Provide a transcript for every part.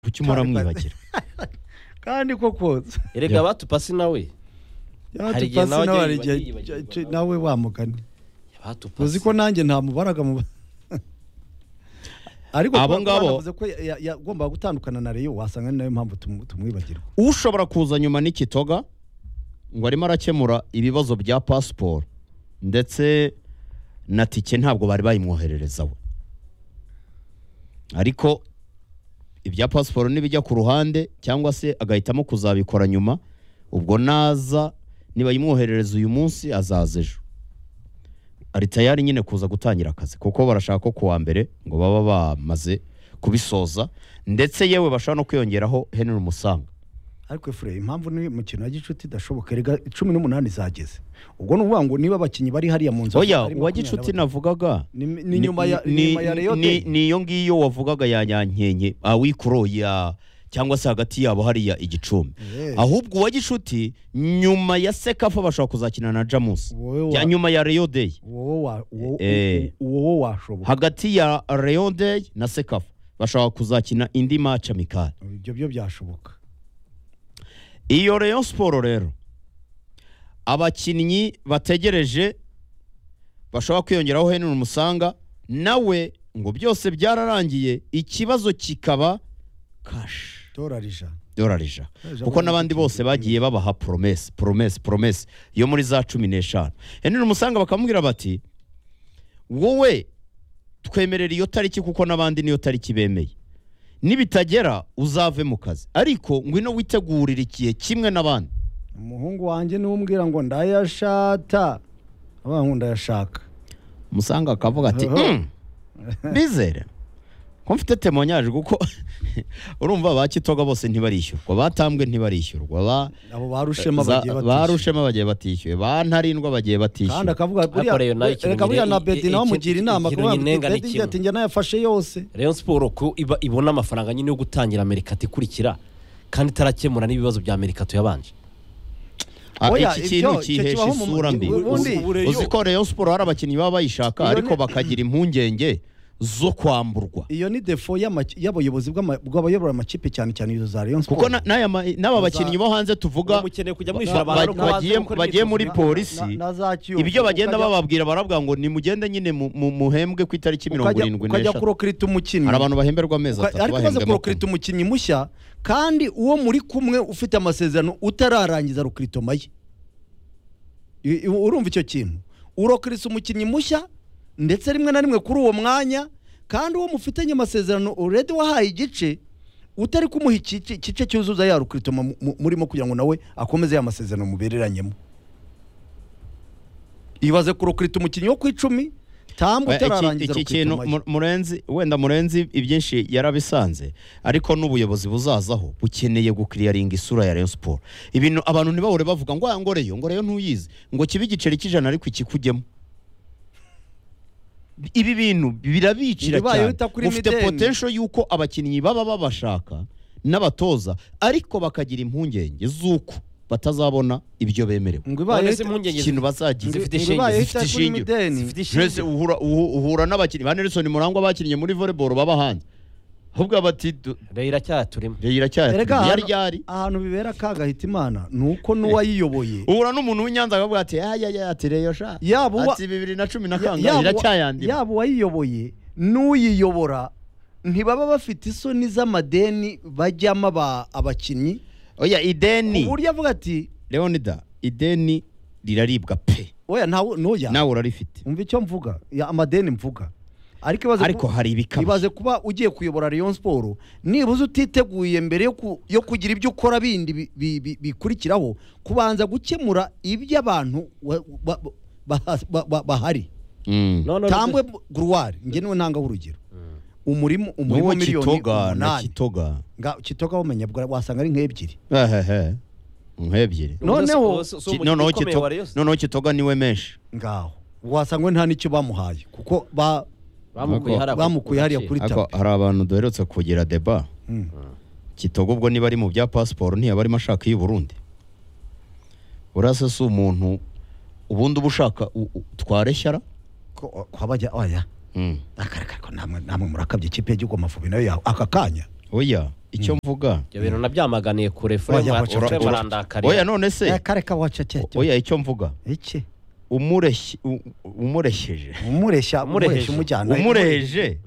kuki uhora mwibagirwa kandi koko erega batupasi nawe Hari igihe yatupasi nawe nawe ajya hari igihe yibagirwa, cyo- yibagirwa cyo- nawe. nawe wamugani uzi batupasi ko nanjye nta mubaraga mu ariko Abo kubera ko ngabo- banavuze ko ya- ya- yagombaga gutandukana na Rayon wasanga ni nayo mpamvu tumu- tumwibagirwa ushobora kuza nyuma n'ikitoga ngo arimo arakemura ibibazo bya pasiporo ndetse na tike ntabwo bari bayimwoherereza we ariko ibya pasiporo nibijya ku ruhande cyangwa se agahitamo kuzabikora nyuma ubwo naza nibayimwoherereza uyu munsi azaza ejo ari tayari nyine kuza gutangira akazi kuko barashaka ko kuwa mbere ngo baba bamaze kubisoza ndetse yewe bashobora no kwiyongeraho Henry Musanga ariko efure impamvu ni mukino wa gicuti idashoboka erega cumi n'umunani zageze ubwo ni ukuvuga ngo niba abakinnyi bari hariya mu nzu oya ari uwa makumyabiri na gicuti batatu. navugaga Ni- ni nyuma ya- ni- ni nyuma ya Rayon ni- de. ni iyo ngiyo wavugaga ya nyankenke awikuro ya cyangwa se hagati yabo hariya igicumbi Eh. ahubwo uwa gicuti nyuma ya sekafa bashobora kuzakina na jamusi Wowe wa- Ya nyuma ya Rayon Day wowe wa- wo- Eh. wo- wowe washoboka hagati ya Rayon Day na sekafa bashobora kuzakina indi match amikali ibyo byo byashoboka iyo Rayon siporo rero abakinnyi bategereje bashobora kwiyongeraho Henry Musanga nawe ngo byose byararangiye ikibazo kikaba kashi dora rija dorari ijana Ijana kuko n'abandi bose bagiye babaha poromesi poromesi poromesi yo muri za cumi n'eshanu Henry Musanga bakamubwira bati wowe twemerera iyo tariki kuko n'abandi niyo tariki bemeye nibitagera uzave mu kazi ariko ngwino witegurire igihe kimwe n'abandi umuhungu wanjye niwe umbwira ngo ndayashata abavuga ngo ndayashaka musanga akavuga ati Aha. "Mm, bizere ko mfite temonyage kuko urumva ba kitoga bose ntibarishyurwa batambwe ntibarishyurwa ba abo barushema za- bagiye ba batishyura rushema bagiye batishyuwe ba ntarindwa bagiye kandi batishyuwe akavuga buriya- Ariko Rayon nayo ikintu reka buriya nyine- na bedi i- nawe i- amugira inama ikintu kuvuga ngo nyinenga ni bedi njye kimwe. ati njye nayafashe yose Rayon Sport ko iba ibona amafaranga nyine yo gutangira Amerikatu ikurikira kandi itarakemura n'ibibazo bya Amerikatu yabanje Ah, Oya, iki kintu ibyo- icyo cyihesha kibaho mu- isura mbi ubundi- Uzi- uzi ko Rayon Sport hari abakinnyi baba bayishaka Iyo ariko ni- bakagira impungenge zo kwamburwa iyo ni defo y'ama- y'abayobozi bw'ama- bw'abayobora amakipe cyane cyane izo za rayon kuko siporo na- n'aya ma- n'aba bakinnyi bo hanze tuvuga mukeneye kujya mwishyura abantu ari uko bagiye- bagiye- bagiye muri polisi, ibyo bagenda bababwira barabwira ngo nimugende nyine mu- mu- muhembwe ku itariki mirongo irindwi ukajya n'eshatu kurokirita umukinnyi hari abantu bahemberwa amezi Uka- atatu ariko umaze bahembwe makumyabiri kurokirita umukinnyi mushya kandi uwo muri kumwe ufite amasezerano utararangiza rokiritoma ye I- i- urumva icyo kintu urokirisa umukinnyi mushya ndetse rimwe na rimwe kuri uwo mwanya kandi uwo mufitanye amasezerano uredi wahaye igice utari kumuha ikice igice cyuzuza ya rokiritoma mu- mu- murimo kugira ngo nawe akomeze ya masezerano mubereranyemo ibaze kurokirita umukinnyi wo ku icumi tambu Oya, iki- utararangiza iki kintu rokiritoma ye Mu- murenzi wenda murenzi ibyinshi yarabisanze ariko n'ubuyobozi buzazaho bukeneye gukiriyaringa isura ya Rayon Sport ibintu abantu ntibahore bavuga ngo "Ah, ngo Rayon ngo Rayon ntuyizi ngo kibe igiceri cy'ijana ariko ikikujyemo ibi bintu birabicira Ntibibayeho cyane utakuri ufite mideni. potential y'uko abakinnyi baba babashaka n'abatoza ariko bakagira impungenge z'uko batazabona ibyo bemerewe ngo none ibaye se impungenge ikintu bazagira zifite Ngo ishingiye ibaye zifite itakuri ishingiro. mideni. zifite Jose ishingiye uhura uhu- uhura n'abakinnyi ba Nelson Murangwa bakinnye muri volleyball baba hanze ahubwo bati du- Rayon iracyaturimo Rayon iracyaya Erega yari ahantu- yari ahantu bibera akaga hita imana ni uko n'uwayiyoboye uhura n'umuntu w'inyanza akavuga ati aya aya ati Rayon sha Yaba uwa- ati bibiri na cumi na Ya- kangahe yaba uwa- iracyayandima yaba uwayiyoboye n'uyiyobora ntibaba bafite isoni z'amadeni bajyamo aba- abakinnyi oya ideni ku buryo avuga ati Leonida ideni riraribwa pe oya ntawe n'oya nawe urarifite umva icyo mvuga ya, amadeni mvuga ariko ibaze ariko ku- hari ibikabyo ibaze kuba ugiye kuyobora Rayon Sport nibuze utiteguye mbere yo ku- yo kugira ibyo ukora bindi bi- bi- bi- bikurikiraho kubanza gukemura iby'abantu wa- ba- ba- ba- ba- bahari Mm. tambwe guruwari ngenewe ntanga urugero umurimo umurimo n'uwo miliyoni kitoga na umunani kitoga nga kitoga wamenya bwa- wasanga ari nk'ebyiri ehehe nk'ebyiri noneho- Ki- noneho kitoga noneho kitoga niwe menshi ngaho wasanga nta n'icyo bamuhaye kuko ba bamukuye hariya kuri Ariko tapi hari abantu duherutse kugira deba Mm. kitogo ubwo niba ari mu bya pasiporo ntiyaba arimo ashaka iy'i burundi urase si umuntu ubundi uba ushaka u- u- twareshyara ko ko abajya oya akareka ariko namwe namwe murakabye ikipe y'igihugu amavubi nayo yawe aka kanya oya icyo mvuga ibyo bintu nabyamaganiye kure fure Wajya guca- fure ura- murandakarira oya none se kareka waca cyeto oya icyo mvuga iki umureshye u- umuresheje umureshya umureshya Umureheje. umujyana umureheje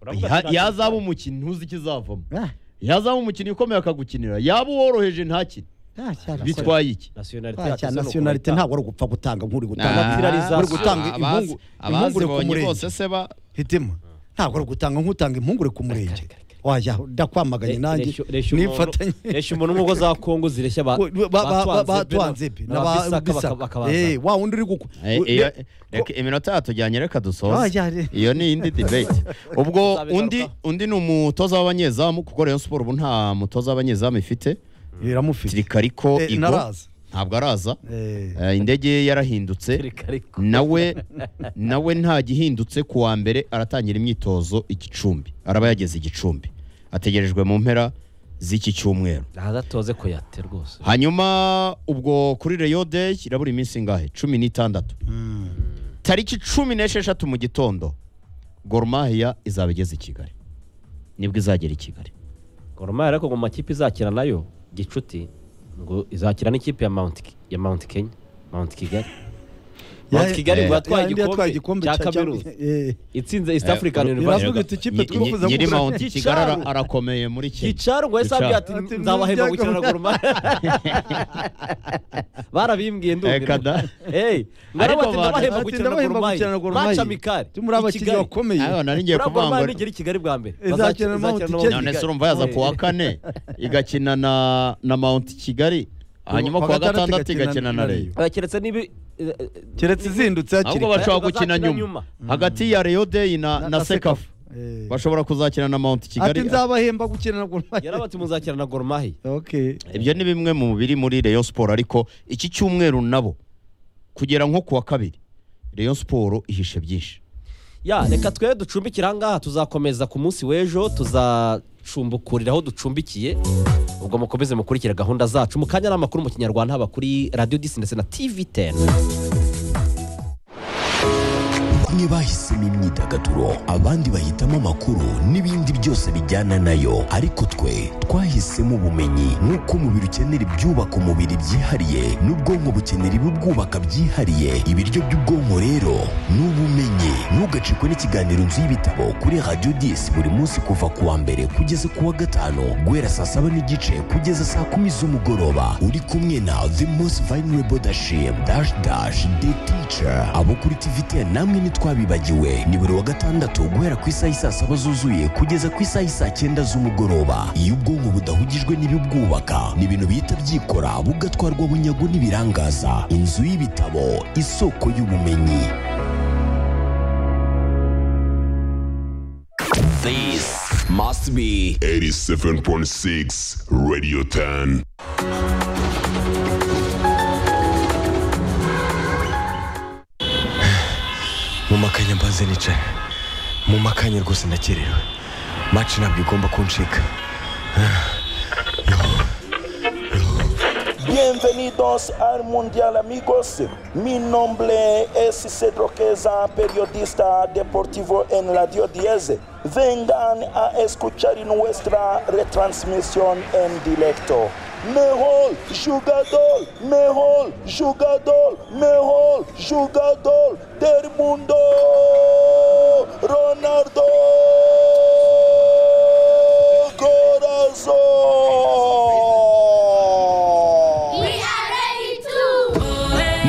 Uravuga Ya- ati- yazaba umukinnyi ntuzi ikizavamo Ah, yazaba umukinnyi ukomeye akagukinira yaba uworoheje ntakine ah, cyane. bitwaye iki nasiyonalite Ah, cyane yacu se ni nasiyonalite ukumenya. ntabwo ari ugupfa gutanga nk'uri gutanga Nah. tirariza- uri gutanga Abazi- impungure impungure ku abazibonye murenge bose se ba hitima ntabwo ari gutanga nk'utanga impungure ku murenge kare, kare. wajya ndakwamaganye nanjye Reshyo- reshyo umuntu- nifatanye reshyo umuntu nk'uko za kongo zireshya ba- Ba- ba- ba- ba- batwanze pe be na ba n'ababisaka Bisaka. Eh, bakabaza wa wundi uri gukwa Eh, iyo- reka iminota yatujyanye reka dusoze Wajya re- iyo ni indi debate ubwo Tuzabigarukaho. undi undi ni umutoza w'abanyezamu kuko Rayon Sport ubu nta mutoza w'abanyezamu ifite biramufite Tirikariko Eh, Igo naraza ntabwo araza Eh, Eh, indege ye yarahindutse nawe nawe nta gihindutse ku wa mbere aratangira imyitozo i Gicumbi araba yageze i Gicumbi ategerejwe mu mpera z'iki cyumweru ntazatoze kuyate rwose hanyuma ubwo kuri Rayon Day irabura iminsi ingahe cumi n'itandatu tariki cumi n'esheshatu mu gitondo Gor Mahia izaba igeze i Kigali nibwo izagera i Kigali goromari ariko ngo mu makipe izakira nayo gicuti ngo izakira n'ikipe ya Mount Ki- ya Mount Kenya Mount Kigali Mount Ya- Kigali eh, ngo ya- yatwaye indi yatwaye igikombe cya cya- Cameroon Eh, itsinze East African Eh, University iravuga iti, "Ikipe Nyi- twifuza nyi- nyiri kugura- Mount Kigali ara- arakomeye muri Kenya gicaro ngo yasabye ati Gicaro. Ati, nzabahemba "Muzajya gukina na gukina." goromari barabimbwiye Eh, kada. ndumva Hey, Ariko abantu- ngarabati ndabahemba Ati, gukina na "Ndabahemba goromari gukina na Gor Mahia." maca mikari Tumuri abakinnyi bakomeye Ayo, nari ngiye kuvuga goromari ngo nigera i kigali bwa mbere Izakina na Mount Kigali. none se urumva yaza ku wa kane igakina na na Mount Kigali hanyuma ku wa gatandatu igakina na Rayon keretse nibi keretse izindutse hakiri ahubwo kare. bashobora gukina Bazakina nyuma nyuma. hagati ya Rayon Day na Na- na na Sekafa Eh. bashobora kuzakina na Mount ati Kigali nzabahemba gukina na goromari yarabati muzakina na goromahi okay ibyo ni bimwe mu biri muri Rayon Sport ariko iki cyumweru nabo kugera nko ku wa kabiri Rayon Sport ihishe byinshi ya reka twe ducumbikira ahangaha tuzakomeza ku munsi w'ejo tuzacumbukurira aho ducumbikiye ubwo mukomeze mukurikire gahunda zacu mu kanya n'amakuru mu kinyarwanda haba kuri radiyo disi ndetse na tivi teni bamwe bahisemo imyidagaduro abandi bahitamo amakuru n'ibindi byose bijyana nayo ariko twe twahisemo ubumenyi nk'uko umubiri ukenera ibyubaka umubiri byihariye n'ubwonko bukenera ibibwubaka byihariye ibiryo by'ubwonko rero ni ubumenyi ntugacikwe n'ikiganiro inzu y'ibitabo kuri radiyo disi buri munsi kuva ku wa mbere kugeza ku wa gatanu guhera saa saba n'igice kugeza saa kumi z'umugoroba uri kumwe na the most vulnerable dashim dash dash the teacher abo kuri tvt namwe ntitwabibagiwe ni buri wa gatandatu guhera ku isaha isaa saba zuzuye kugeza ku isaha isaa cyenda z'umugoroba iyo ubwonko budahugijwe n'ibibwubaka ni ibintu bihita byikora bugatwarwa bunyago n'ibirangaza inzu y'ibitabo isoko y'ubumenyi This must be 87.6 Radio 10. mu makanya mbanze nicaye mu makanya rwose ndakerewe maci ntabwo igomba kuncika Bienvenidos al Mundial amigos. Mi nombre es Cedro Queza, periodista deportivo en Radio 10. Vengan a escuchar nuestra retransmisión en directo. Mejor jugador, mejor jugador, mejor jugador del mundo, Ronaldo Corazón. We are ready to.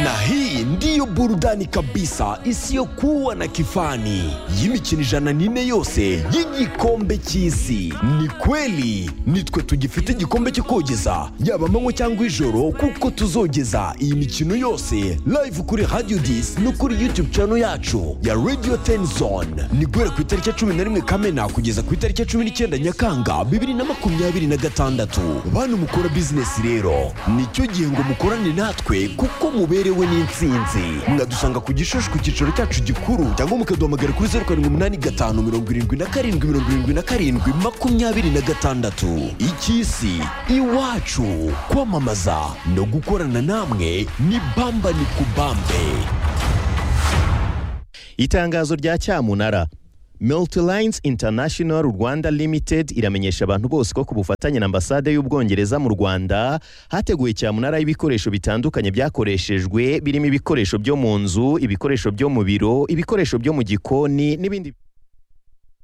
na hii ndiyo burudani kabisa isiyokuwa na kifani y'imikino ijana n'ine yose y'igikombe cy'isi ni kweli nitwe tugifite igikombe cyo kogeza yaba amanywa cyangwa ijoro kuko tuzogeza iyi mikino yose live kuri radio dis no kuri youtube channel yacu ya radio 10 zone ni guhera ku itariki ya cumi na rimwe kamena kugeza ku itariki ya cumi n'icyenda nyakanga bibiri na makumyabiri na gatandatu bantu mukora bizinesi rero nicyo gihe ngo mukorane natwe kuko muberewe n'intsinzi mwadusanga ku gishushu ku cyicaro cyacu gikuru cyangwa mukaduhamagara kuri zeru karindwi umunani gatanu mirongo irindwi na karindwi mirongo irindwi na karindwi makumyabiri na gatandatu icy'isi iwacu kwamamaza no gukorana namwe ni bamba ni kubambe itangazo rya cyamunara multilines international rwanda limited iramenyesha abantu bose ko ku bufatanye na ambasade y'ubwongereza mu rwanda hateguwe cyamunara y'ibikoresho bitandukanye byakoreshejwe birimo ibikoresho byo mu nzu ibikoresho byo mu biro ibikoresho byo mu gikoni n'ibindi